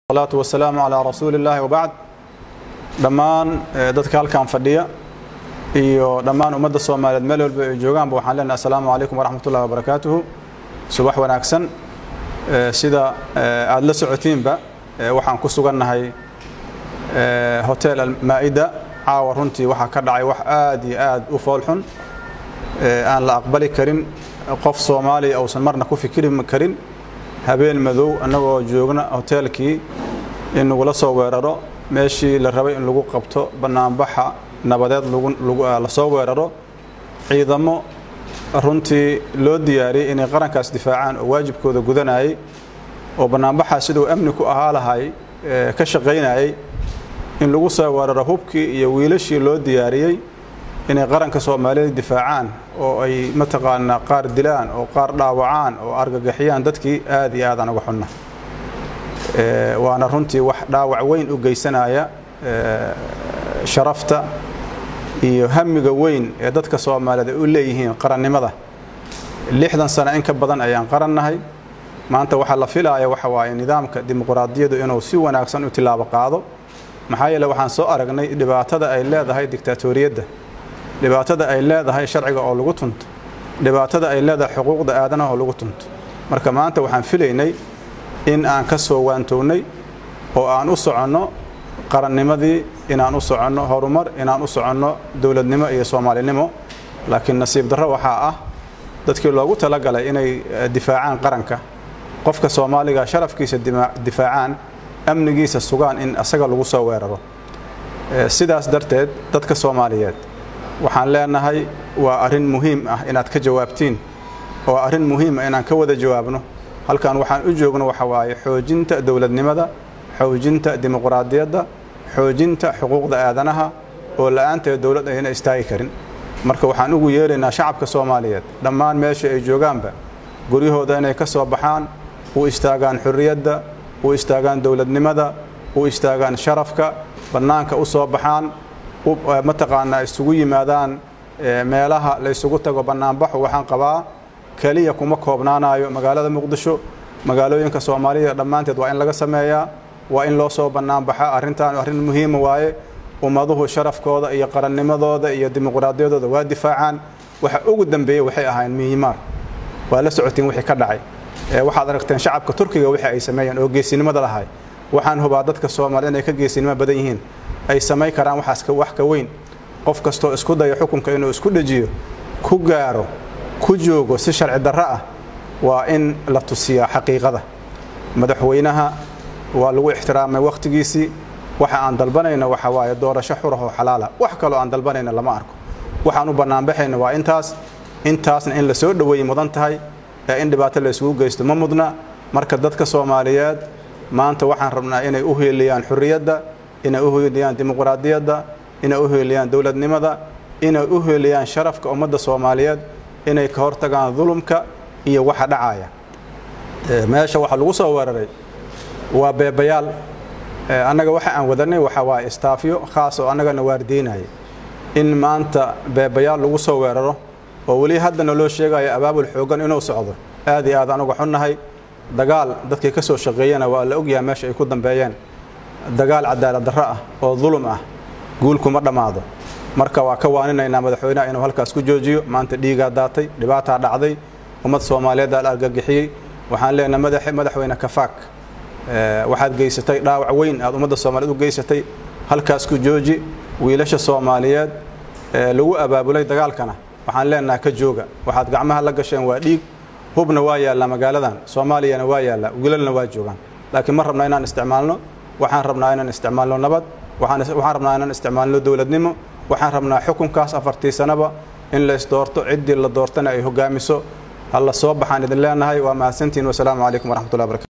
salaatu wasalaamu calaa rasuuli illaahi wabacd dhammaan dadka halkan fadhiya iyo dhammaan ummadda soomaaliyeed meel walba ay joogaanba waxaan leenahay assalaamu calaykum waraxmat ullahi wabarakaatuhu subax wanaagsan sida aada la socotiinba waxaan ku sugannahay hotel almaa'ida caawa runtii waxaa ka dhacay wax aad iyo aad u foolxun aan la aqbali karin qof soomaaliya uusan marna ku fikiri karin habeen madow annagoo joogna hoteelkii in lagula soo weeraro meeshii la rabay in lagu qabto bannaanbaxa nabadeed la soo weeraro ciidamo runtii loo diyaariyey inay qarankaas difaacaan oo waajibkooda gudanayay oo bannaanbaxaa siduu amni ku ahaa lahay ka shaqaynayay in lagu soo weeraro hubkii iyo wiilashii loo diyaariyey inay qaranka soomaaliyeed difaacaan oo ay mataqaanaa qaar dilaan oo qaar dhaawacaan oo argagixiyaan dadkii aad iyo aadaan uga xunna waana runtii wax dhaawac weyn u geysanaya sharafta iyo hamiga weyn ee dadka soomaaliyeed ay u leeyihiin qarannimada lixdan sano in ka badan ayaan qarannahay maanta waxaa la filaaya waxa waaye nidaamka dimuquraadiyadu inuu si wanaagsan u tilaabo qaado maxaa yeele waxaan soo aragnay dhibaatada ay leedahay dictaatoriyadda dhibaatada ay leedahay sharciga oo lagu tunto dhibaatada ay leedahay xuquuqda aadanaha oo lagu tunto marka maanta waxaan filaynay in aan ka soo waantoognay oo aan u soconno qarannimadii inaan u soconno horumar inaan u soconno dowladnimo iyo soomaalinimo laakiin nasiib darro waxaa ah dadkii loogu talagalay inay difaacaan qaranka qofka soomaaliga sharafkiisa difaacaan amnigiisa sugaan in asaga lagu soo weeraro sidaas darteed dadka soomaaliyeed waxaan leenahay waa arrin muhiim ah inaad ka jawaabtiin oo arrin muhiim ah inaan ka wada jawaabno halkan waxaan u joogno waxa waaye xoojinta dowladnimada xoojinta dimuquraadiyadda xoojinta xuquuqda aadanaha oo la'aanteed dowlad ayna istaagi karin marka waxaan ugu yeeraynaa shacabka soomaaliyeed dhammaan meesha ay joogaanba guryahooda inay ka soo baxaan u istaagaan xurriyadda u istaagaan dowladnimada u istaagaan sharafka bannaanka u soo baxaan mataqaanaa isugu yimaadaan meelaha la ysugu tago bannaanbaxu waxaan qabaa keliya kuma koobnaanayo magaalada muqdisho magaalooyinka soomaaliya dhammaanteed waa in laga sameeyaa waa in loo soo bannaanbaxa arrintan arrin muhiima waaye ummaduhu sharafkooda iyo qarannimadooda iyo dimuquraadiyadooda waa difaacaan waxa ugu dambeeyey waxay ahayn miyimaar waa la socotiin wixii ka dhacay waxaad aragteen shacabka turkiga wixii ay sameeyeen oo geesinimada lahay waxaan hubaa dadka soomaaliya inay ka geesinimo badan yihiin ay samayn karaan waxaas wax ka weyn qof kastoo isku daya xukunka inuu isku dhejiyo ku gaaro ku joogo si sharci darro ah waa in la tusiyaa xaqiiqada madaxweynaha waa lagu ixtiraamay wakhtigiisii waxa aan dalbanayna waxa waaye doorasho xurahoo xalaala wax kaloo aan dalbanayna lama arko waxaan u bannaanbaxayna waa intaas intaasna in la soo dhoweeyey mudan tahay ee in dhibaato la isugu geysto ma mudna marka dadka soomaaliyeed maanta waxaan rabnaa inay u heeliyaan xurriyadda inay u heeliyaan dimuquraadiyadda inay u heeliyaan dowladnimada inay u heeliyaan sharafka ummadda soomaaliyeed inay ka hortagaan dulumka iyo waxa dhacaya meesha waxa lagu soo weeraray waa beebayaal annaga waxa aan wadanay waxa waaye istaafyo khaas oo annagana waardiinaya in maanta beebayaal lagu soo weeraro oo weli haddana loo sheegayo abaabul xooggan inuu socdo aad iyo aad anuga xunnahay dagaal dadkii ka soo shaqeeyana waa la ogyahay meesha ay ku dambeeyeen dagaal cadaalad darro ah oo dulum ah guulkuma dhammaado marka waa ka waaninaynaa madaxweynaha inuu halkaas ku joojiyo maanta dhiigaa daatay dhibaataa dhacday ummad soomaaliyeeddaa la argagixiyey waxaan leenahay madaxweyne kafaak waxaad geysatay dhaawac weyn aad ummadda soomaaliyeed u geysatay halkaas ku jooji wiilasha soomaaliyeed lagu abaabulay dagaalkana waxaan leenahay ka jooga waxaad gacmaha la gasheen waa dhiig hubna waa yaallaa magaaladan soomaaliyana waa yaallaa wiilalna waa joogaan laakiin ma rabna inaan isticmaalno waxaan rabnaa inaan isticmaalno nabad waxaan rabnaa inaan isticmaalno dowladnimo waxaan rabnaa xukunkaas afartii sanaba in lays doorto ciddii la doortana ay hogaamiso ha la soo baxaan idin leenahay waa mahadsantihin wasalaamu calaykum waraxmatullahi barakatu